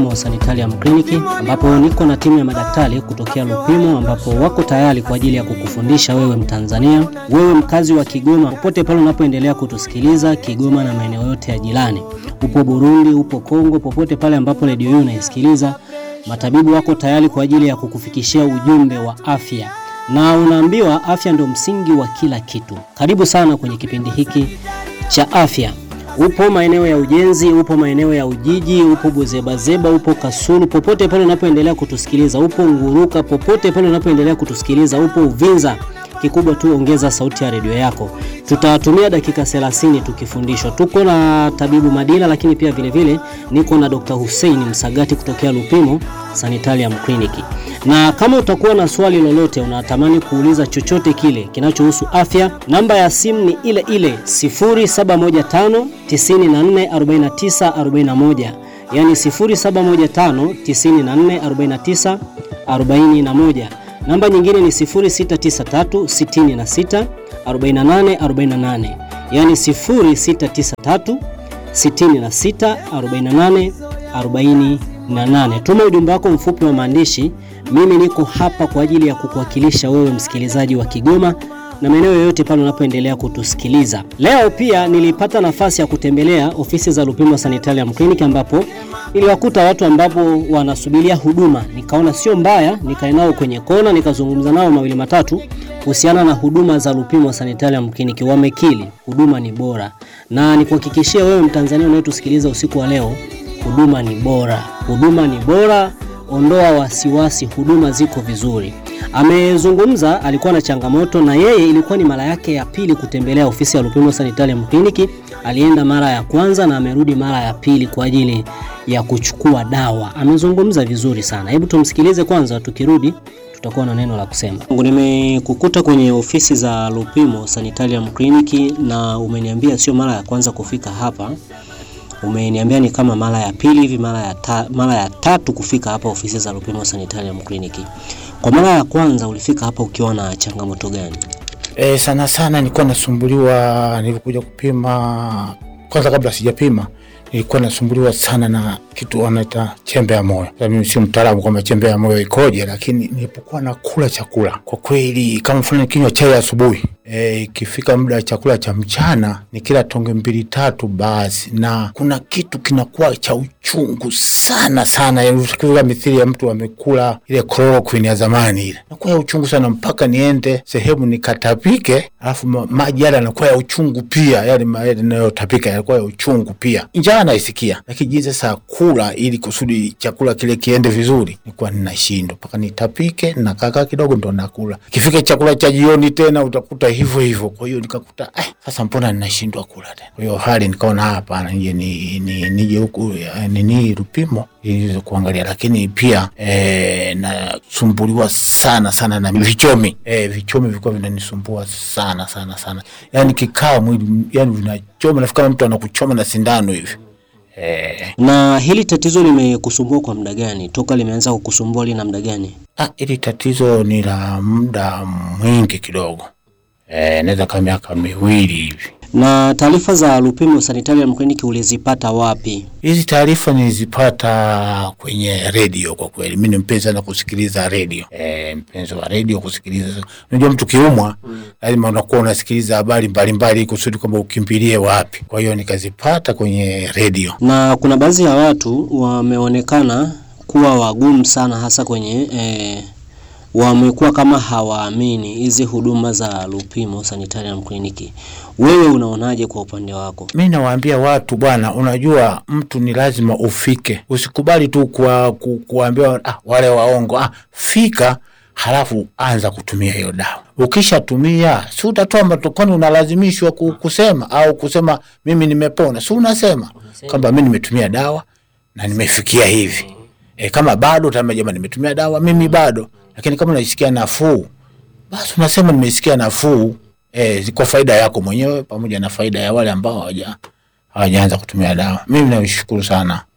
wa Sanitarium Clinic ambapo niko na timu ya madaktari kutokea Lupimo ambapo wako tayari kwa ajili ya kukufundisha wewe Mtanzania, wewe mkazi wa Kigoma, popote pale unapoendelea kutusikiliza Kigoma na maeneo yote ya jirani. Upo Burundi, upo Kongo, popote pale ambapo redio hii unaisikiliza, matabibu wako tayari kwa ajili ya kukufikishia ujumbe wa afya, na unaambiwa afya ndio msingi wa kila kitu. Karibu sana kwenye kipindi hiki cha afya. Upo maeneo ya ujenzi, upo maeneo ya Ujiji, upo Buzebazeba, upo Kasulu, popote pale unapoendelea kutusikiliza, upo Nguruka, popote pale unapoendelea kutusikiliza, upo Uvinza. Kikubwa tu ongeza sauti ya redio yako. Tutatumia dakika 30 tukifundishwa. Tuko na tabibu Madila, lakini pia vile vile niko na Dr. Hussein Msagati kutokea Lupimo Sanitarium Clinic. Na kama utakuwa na swali lolote, unatamani kuuliza chochote kile kinachohusu afya, namba ya simu ni ile ile 0715 94 49 41, yani 0715 94 49 41. Namba nyingine ni 0693 66 48 48, yani 0693 66 48 48. Tuma ujumbe wako mfupi wa maandishi. Mimi niko hapa kwa ajili ya kukuwakilisha wewe msikilizaji wa Kigoma na maeneo yoyote pale unapoendelea kutusikiliza. Leo pia nilipata nafasi ya kutembelea ofisi za Lupimo Sanitarium Clinic ambapo niliwakuta watu ambapo wanasubiria huduma, nikaona sio mbaya, nikae nao kwenye kona, nikazungumza nao mawili matatu kuhusiana na huduma za Lupimo Sanitarium Clinic. Wamekili huduma ni bora, na nikuhakikishia wewe Mtanzania unayetusikiliza usiku wa leo, huduma ni bora, huduma ni bora. Ondoa wasiwasi, huduma ziko vizuri. Amezungumza, alikuwa na changamoto na yeye, ilikuwa ni mara yake ya pili kutembelea ofisi ya Lupimo Sanitarium Clinic. Alienda mara ya kwanza na amerudi mara ya pili kwa ajili ya kuchukua dawa. Amezungumza vizuri sana, hebu tumsikilize kwanza, tukirudi tutakuwa na neno la kusema. Nimekukuta kwenye ofisi za Lupimo Sanitarium Clinic na umeniambia sio mara ya kwanza kufika hapa umeniambia ni kama mara ya pili hivi, mara ya, ta, mara ya tatu kufika hapa ofisi za Lupimo Sanitarium Clinic. Kwa mara ya kwanza ulifika hapa ukiwa na changamoto gani? E, sana sana nilikuwa nasumbuliwa nilikuja kupima kwanza, kabla sijapima nilikuwa nasumbuliwa sana na kitu wanaita chembe ya moyo. Mimi si mtaalamu kwamba chembe ya moyo ikoje, lakini nilipokuwa nakula chakula, kwa kweli kama mfano kinywa chai asubuhi ikifika e, muda wa chakula cha mchana ni kila tonge mbili tatu basi, na kuna kitu kinakuwa cha uchungu sana sana, ukiwa mithili ya mtu amekula ile chloroquine ya zamani, ile nakuwa ya uchungu sana, mpaka niende sehemu nikatapike, alafu maji yale yanakuwa ya uchungu pia, yale yanayotapika yanakuwa ya uchungu pia. Njaa naisikia, lakini jinsi sasa kula ili kusudi chakula kile kiende vizuri, nilikuwa ninashindwa mpaka nitapike, nakakaa kidogo ndo nakula. Kifika chakula cha jioni tena utakuta hivyo hivyo. Kwa hiyo nikakuta eh, sasa mbona ninashindwa kula tena? Kwa hiyo hali nikaona hapana, nije ni, ni, nije huku nini Lupimo ili kuangalia, lakini pia eh, nasumbuliwa sana sana na vichomi eh, vichomi vilikuwa vinanisumbua sana sana sana, yani kikaa mwili yani vinachoma, nafikiri mtu anakuchoma na sindano hivi. Eh. Na hili tatizo limekusumbua kwa muda gani? Toka limeanza kukusumbua lina muda gani? Ah, hili tatizo ni la muda mwingi kidogo. Eh, naweza kama miaka miwili hivi. Na taarifa za Lupimo Sanitarium Clinic ulizipata wapi? Hizi taarifa nilizipata kwenye redio. Kwa kweli mimi ni mpenzi sana kusikiliza redio. E, mpenzi wa redio kusikiliza. Unajua mtu kiumwa lazima mm. unakuwa unasikiliza habari mbalimbali kusudi kwamba ukimbilie wapi. Kwa hiyo nikazipata kwenye redio. Na kuna baadhi ya watu wameonekana kuwa wagumu sana hasa kwenye eh, wamekuwa kama hawaamini hizi huduma za Lupimo Sanitarium Clinic. Wewe unaonaje kwa upande wako? Mi nawaambia watu bwana, unajua mtu ni lazima ufike, usikubali tu kwa, ku, kuambia ah, wale waongo ah, fika halafu anza kutumia hiyo dawa. Ukishatumia si utatoa matokoni, unalazimishwa kusema au kusema mimi nimepona, si unasema kwamba mi nimetumia dawa na nimefikia hivi. E, kama bado tama jamani, nimetumia dawa mimi bado lakini kama unaisikia nafuu basi unasema nimesikia nafuu eh, kwa faida yako mwenyewe pamoja na faida ya wale ambao hawaja hawajaanza kutumia dawa. Mimi nashukuru sana